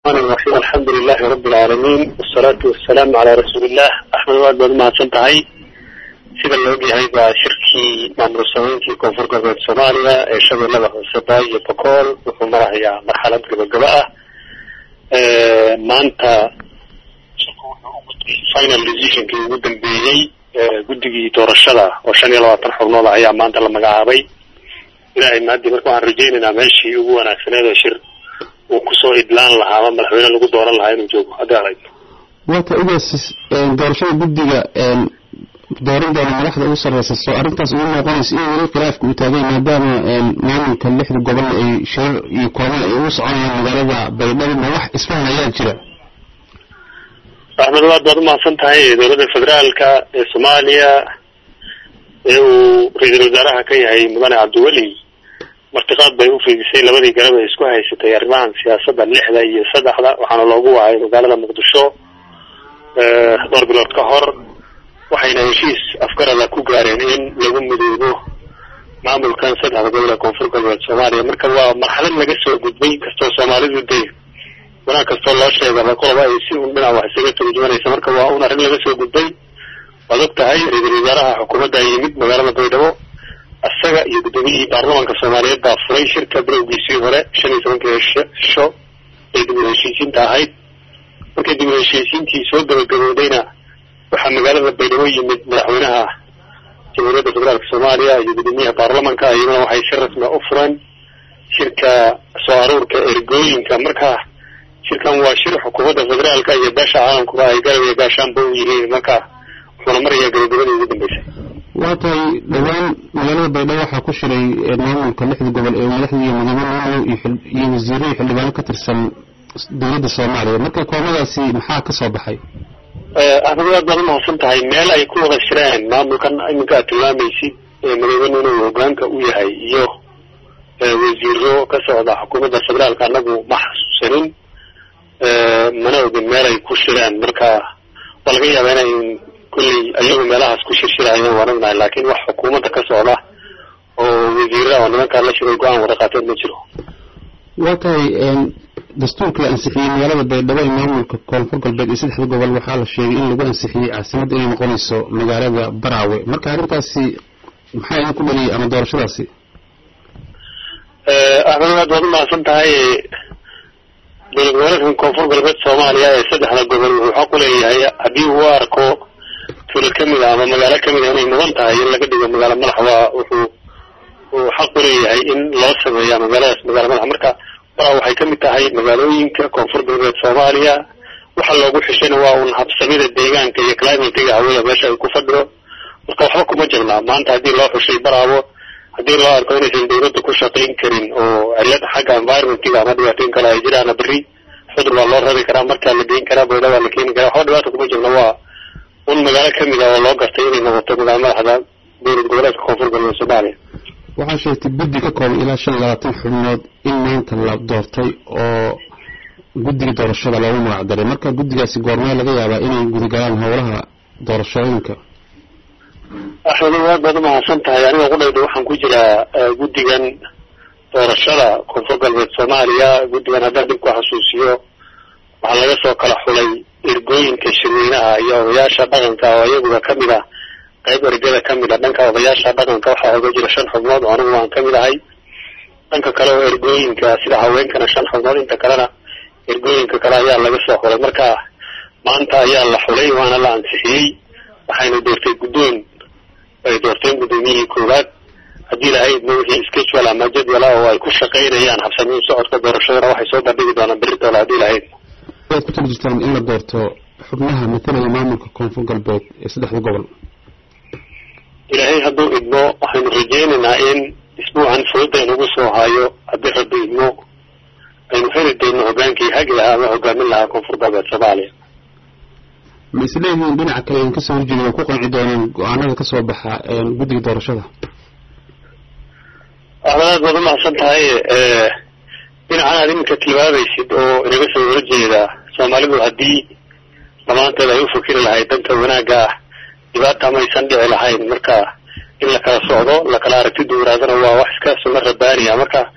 الرحيم الحمد لله رب العالمين والصلاة والسلام على رسول الله أحمد واد baad mahadsan tahay sida la ogyahay baa shirkii maamul sameyntii koonfur galbeed soomaaliya ee shabeellada hoose baay iyo bokool wuxuu marahayaa marxalad gabagaba ah maanta final decisionkii ugu dambeeyey guddigii doorashada oo shan iyo labaatan xubnood ah ayaa maanta la magacaabay ilaahay maadii marka waxaan rajaynaynaa meeshii ugu wanaagsaneed ee shir uu kusoo idlaan lahaa ama madaxweyne lagu dooran lahaa inuu joogo haddii aragto waata ogaas doorashada guddiga dooran doona madaxda ugu sarreysa soo arrintaas ugu noqonaysa in weli khilaafka uu taagay maadaama maamulka lixda gobol ay shirar iyo kooban ay ugu soconayaan magaalada baydhabo ma wax isfahan ayaa jira axmed waad baad umahadsan tahay dowladda federaalka ee soomaaliya ee uu ra-iisul wasaaraha ka yahay mudane cabdiweli martiqaad bay u fiidisay labadii garab ay isku haysatay arrimahan siyaasadda lixda iyo saddexda waxaana loogu wacay magaalada muqdisho dhowr bilood ka hor waxayna heshiis afgarada ku gaareen in lagu midoobo maamulkan saddexda gobol ee koonfur galbeed soomaaliya marka waa marxalad laga soo gudbay kastoo soomaalidu dee wanaag kastoo loo sheegaba qoloba ay si un dhinac wax isaga turjumanaysa marka waa un arrin laga soo gudbay waad og tahay ra-iisul wasaaraha xukuumadda yimid magaalada baydhabo isaga iyo guddoomiyihii baarlamaanka soomaaliyeed baa furay shirka bilowgiisii hore shan iyo tobankii sho ay dib u heshiisiinta ahayd markay dib u heshiisiintii soo gabagaboodayna waxaa magaalada baydhabo yimid madaxweynaha jamhuuriyadda federaalka soomaaliya iyo guddoomiyaha baarlamanka iyaguna waxay si rasmi u fureen shirka soo aruurka ergooyinka marka shirkan waa shir xukuumadda federaalka iyo beesha caalamkuba ay garab iyo gaashaanba u yihiin marka wuxuuna marayaa gabagabadii ugu dambeysay waa tahay dhowaan magaalada baydhabo waxaa ku shiray maamulka lixda gobol ee madaxda iyo mudane maamul iyo wasiiro iyo xildhibaano ka tirsan dowladda soomaaliya marka koomadaasi maxaa ka soo baxay axmed waad baad umahadsan tahay meel ay ku wada shireen maamulkan iminka aad tilmaamaysid madaxweyne inuu hogaanka u yahay iyo wasiiro ka socda xukuumadda federaalka anagu ma xasuusanin mana ogin meel ay ku shireen marka waa laga yaabaa inay kulley ayagu meelahaas ku shirshirayeen waan ognahay laakiin wax xukuumadda ka socda oo wasiira oo nimankaa la shiray go-aan wada qaateen ma jiro waa tahay dastuurka la ansixiyey magaalada baydhabo ee maamulka koonfur galbeed iyo saddexda gobol waxaa la sheegay in lagu ansixiyey caasimadda inay noqonayso magaalada baraawe marka arrintaasi maxaa idin ku dhaliyay ama doorashadaasi axmed waad baad umahadsan tahay dowlad goboleedkan koonfur galbeed soomaaliya ee saddexda gobol wuxuu xaq u leeyahay haddii uu arko tuulo kamid a ama magaalo kamid a inay mudan tahay in laga dhigo magaalo madax waa wuxuu uu xaq u leeyahay in loo sameeya magaaladaas magaalo madax marka waraa waxay kamid tahay magaalooyinka koonfur galbeed soomaaliya waxa loogu xishayna waa un habsamida deegaanka iyo climatiga hawada meesha ay ku fadhido marka waxba kuma jirnaa maanta haddii loo xushay baraabo haddii loo arko inaysan dawladda ku shaqayn karin oo cilad xagga environmentiga ama dhibaatooyin kale ay jiraana berri xudur waa loo rabi karaa markaa la geyn karaa bayda waa la keeni karaa waxba dhibaata kuma jirna waa un magaalo kamid ah oo loo gartay inay noqoto magaalo madaxda dowlad goboleedka koonfur galbeed soomaaliya waxaa sheegtay guddi ka kooban ilaa shan iyo labaatan xubnood in maanta la doortay oo guddiga doorashada loogu magac daray marka guddigaasi goormee laga yaabaa inay gudagalaan howlaha doorashooyinka axmed aad baad umahadsan tahay aniga qudhayda waxaan ku jiraa guddigan doorashada koonfur galbeed soomaaliya guddigan haddaan dib ku xasuusiyo waxaa laga soo kala xulay ergooyinka shirweynaha iyo odayaasha dhaqanka oo iyaguba kamid ah qayb ergada kamid a dhanka odayaasha dhaqanka waxaa oga jira shan xubnood oo anigu waan kamid ahay dhanka kale oo ergooyinka sida haweenkana shan xubnood inta kalena ergooyinka kale ayaa laga soo xulay marka maanta ayaa la xulay waana la ansixiyey waxayna doortay guddoon ay doorteen guddoomiyihii koowaad haddii lahaydna wixii schedule ama jadwala oo ay ku shaqaynayaan habsamiin socodka doorashadana waxay soo bandhigi doonaan berritoola haddii lahayd waad ku tali jirtaan in la doorto xubnaha matalaya maamulka koonfur galbeed ee saddexda gobol ilaahay hadduu idmo waxaynu rajaynaynaa in isbuucan fooda inugu soo hayo haddii rabbi idmo aynu heli doono hogaankii hagi lahaa ama hogaamin lahaa koonfur galbeed soomaaliya ma isleeyihiin dhinaca kale idin kasoo horjeeda way ku qanci doonaan go-aanada kasoo baxa guddiga doorashada axmed aad baad umahadsan tahay dhinacan aad iminka tilmaamaysid oo inaga soo horjeeda soomaalidu haddii dhammaanteed ay u fakiri lahayd danta wanaagga ah dhibaata maysan dhici lahayn marka in la kala socdo lakala aragti duwanaadana waa wax iska sunno rabbaaniya marka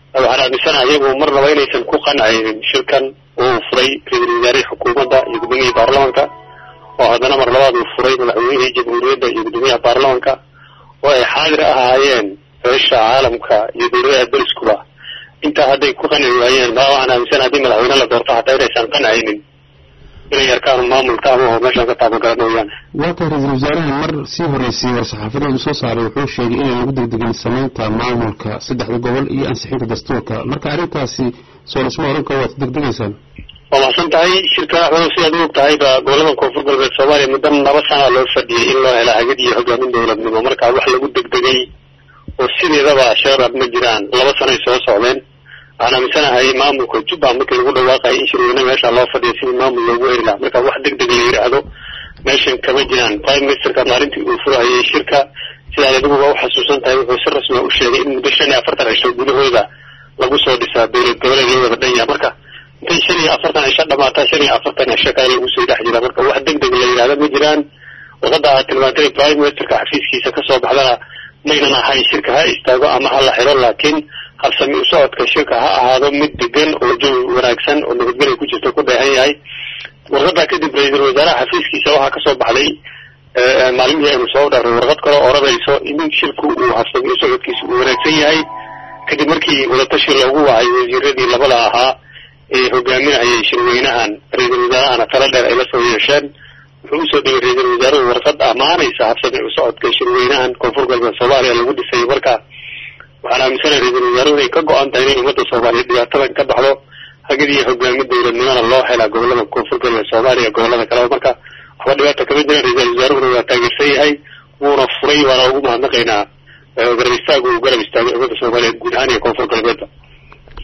waxaan aaminsanaha iyagu marnaba inaysan ku qancaynin shirkan uu furay ra-iisul wasaarihii xukuumadda iyo gudoomiyihii baarlamanka oo haddana mar labaad uu furay madaxweynihii jamhuuriyadda iyo guddoomiyaha baarlamanka oo ay xaadir ahaayeen beesha caalamka iyo dowladaha deriskuba intaa hadday ku qanci waayeen ma waxaan aaminsana haddii madaxweyne la doorto hataa inaysan qancaynin inay arkaan maamulka ama oo meeshaan ka taabangaran mooyaane waa tahay ra-iisul wasaaraha mar sii horreysay war-saxaafadeed uu soo saaray wuxuu sheegay inaan lagu degdegin samaynta maamulka saddexda gobol iyo ansixinta dastuurka marka arrintaasi soo lasma oran karo waad degdegaysaan waa maxsan tahay shirka axmedo sidaad u og tahay ba gobolada koonfur galbeed soomaaliya muddo laba sana loo fadhiyay in loo hela hagid iyo hogaamin dowladnimo marka wax lagu degdegay oo sideedaba shabaab ma jiraan laba sanay soo socdeen waxaan aaminsanahay maamulka jubbaland markii lagu dhawaaqayay in shirweyne meesha loo fadhiya sidii maamul loogu heli laha marka wax deg deg la yidhaahdo meeshan kama jiraan prime ministerka maalintii uu furahayay shirka sidaad adiguba u xasuusan tahay wuxuu si rasmiya u sheegay in muddo shan iyo afartan cisho gudahooda lagu soo dhisaa dowlad goboleed loo wada dhan yaha marka intay shan iyo afartan cisho dhamaataa shan iyo afartan cisho kale lagu soo dhex jira marka wax deg deg la yidhahdo ma jiraan warqadda aad tilmaantay prime ministerka xafiiskiisa kasoo baxdana maynan ahayn shirka ha istaago ama ha la xiro laakiin habsami u socodka shirka ha ahaado mid degan oo jawi wanaagsan oo nabadgelya ku jirta ku dheehan yahay warqaddaa kadib ra-iisul wasaaraha xafiiskiisa waxaa kasoo baxday maalmihii aynu soo dhaarnay warqad kale oranayso in shirku uu habsami u socodkiisa uu wanaagsan yahay kadib markii wadatashi loogu wacay wasiiradii labada ahaa ee hogaaminayay shirweynahan ra-iisul wasaarahana tala dheer ay la soo yeesheen wuxuu usoo dhigay ra-iisul wasaaruhu warqad ammaanaysa habsami u socodka shirweynahan koonfur galbeed soomaaliya lagu dhisay marka waxaan aaminsanahay ra-iisul wasaaruhu inay ka go-an tahay inay ummadda soomaaliyeed dhibaatadan ka baxdo hagid iyo hogaamin dowladnimana loo helaa gobolada koonfur galbeed soomaaliya gobolada kaleba marka waxba dhibaata kama jiran ra-iisul wasaaruhuna waa taageersan yahay wuuna furay waana ugu mahadnaqaynaa garab istaagu uu garab istaagay ummadda soomaaliyeed guud ahaan iyo koonfur galbeedba